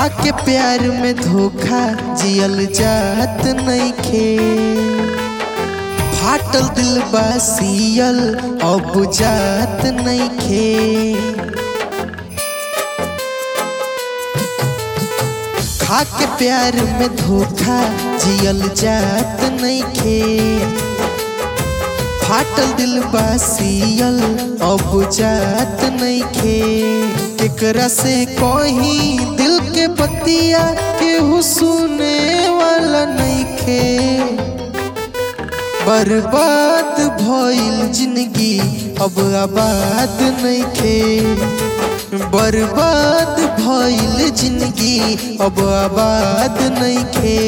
खाके प्यार में धोखा जियल जात नइखे फाटल दिल बा सियल अब जात नइखे खाके प्यार में धोखा जियल जात नइखे फाटल दिल बा सियल अब जात नइखे केकरा से कहीं दिल के बतिया केहू सुने वाला नइखे बर्बाद भइल जिंदगी अब आबाद नइखे बर्बाद भइल जिंदगी अब आबाद नइखे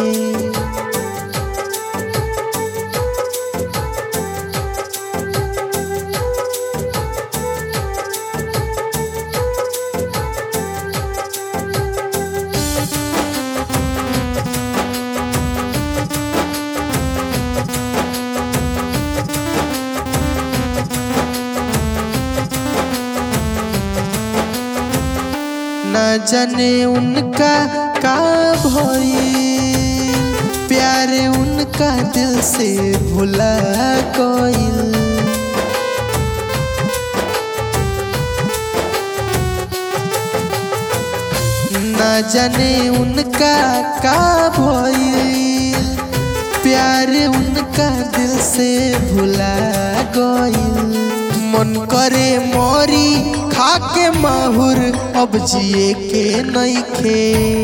न जाने उनका का भइल प्यार उनका दिल से भुला गइल न जाने उनका का भइल प्यार उनका दिल से भुला गइल मन करे मरी खाके माहुर अब जिए के नइखे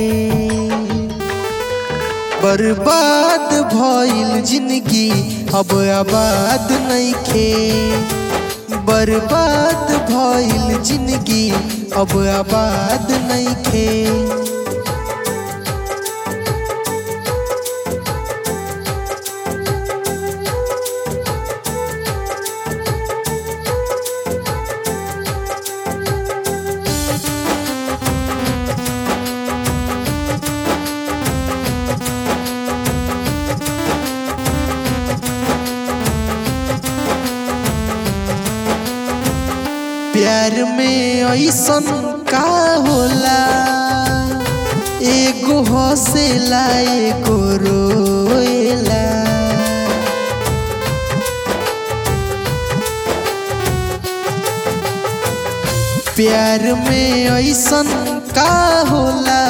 बर्बाद भइल जिंदगी अब आबाद नइखे बर्बाद भइल जिंदगी अब आबाद नइखे प्यार में ऐसन का होला एगो हंसेला एगो रोएला प्यार में ऐसन का होला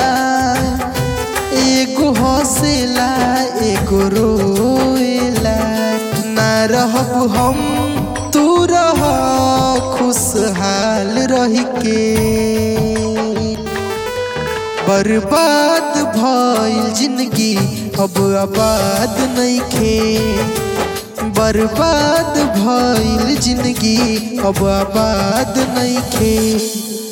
एगो हंसेला एगो रोएला ना रहब हम तू रह खुशहाल रह के बर्बाद भइल जिंदगी अब आबाद नइखे बर्बाद भइल जिंदगी अब आबाद नइखे